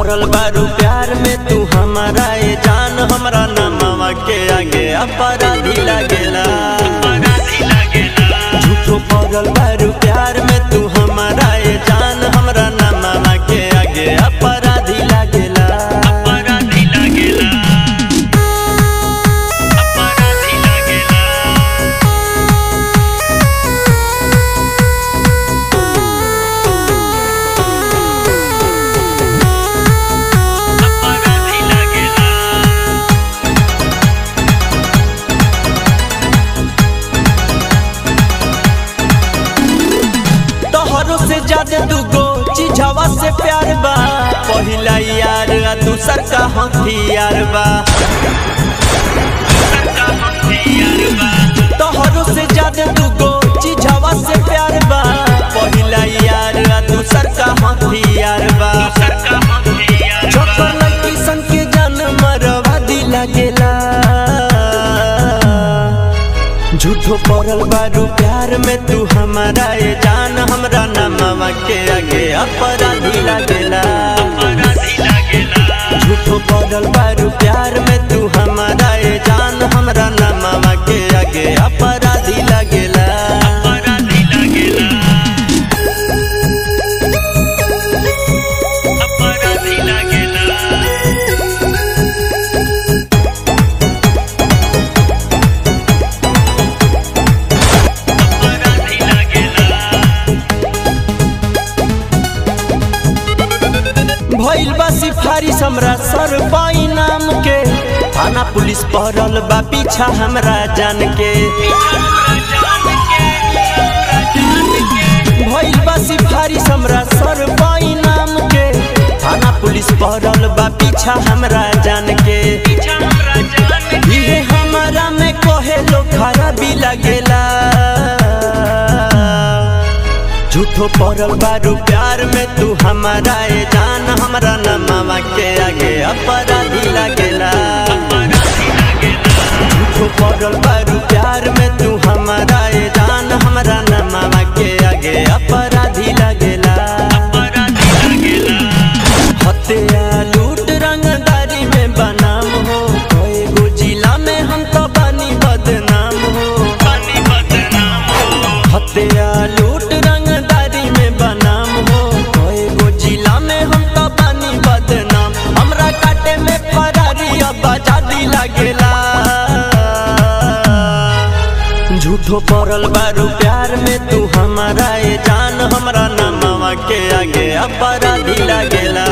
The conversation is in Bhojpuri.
पड़ल बारू प्यार में तू हमारा ये जान हमरा नमवा के आगे अपराधी लागेला झूठो पड़ल बारू प्यार में तू हमारा ये जान हमरा नमवा के आगे अपराधी लागेला अपराधी लागेला अपराधी लागेला अपराधी लागेला तोहरों से ज्यादा दूगो चीजवा से प्यार बा पहिला यार आ दूसर का हथियार बा सरका हथियार बा तोहरों से ज्यादा दूगो चीजवा से प्यार बा पहिला यार आ दूसर का हथियार बा सरका हथियार छोकर लड़की सन के जान मरवा दी लागेला झूठो पड़ल बारू प्यार में तू हमारा ये जान हमरा नमवा के आगे अपराधी लागेला अपराधी लागेला झूठो पड़ल बारू प्यार में तू हमारा ये जान हमरा नमवा के आगे अपराधी लागेला अपराधी लागेला अपराधी लागेला अपराधी लागेला भइल बा सिफारिश हमरा सर पाई नाम के थाना पुलिस पहरल बा पीछा हमरा जान के भइल बा सिफारिश हमरा सर पाई नाम के थाना पुलिस पहरल बा पीछा हमरा जान के इहे हमारा में कहे लो खराबी लगेला झूठो पड़ल बारू प्यार में तू हमारा ये जान हमरा नमवा के आगे अपराधी लागेला झूठो पड़ल बारू प्यार में तू हमारा ये जान हमरा नमवा के आगे अपराधी लागेला हत्या लूट रंगदारी में बनाम हो कई गो जिला में हम तो बनी बदनाम हो हत्या लूट रंगदारी में बनाम हो कई गो जिला में हम तो बनी बदनाम हमरा काटे में फरारी अब आजादी लागेला झूठो पड़ल बारू प्यार में तू हमारा ये जान हमरा नमवा के आगे अपराधी लागेला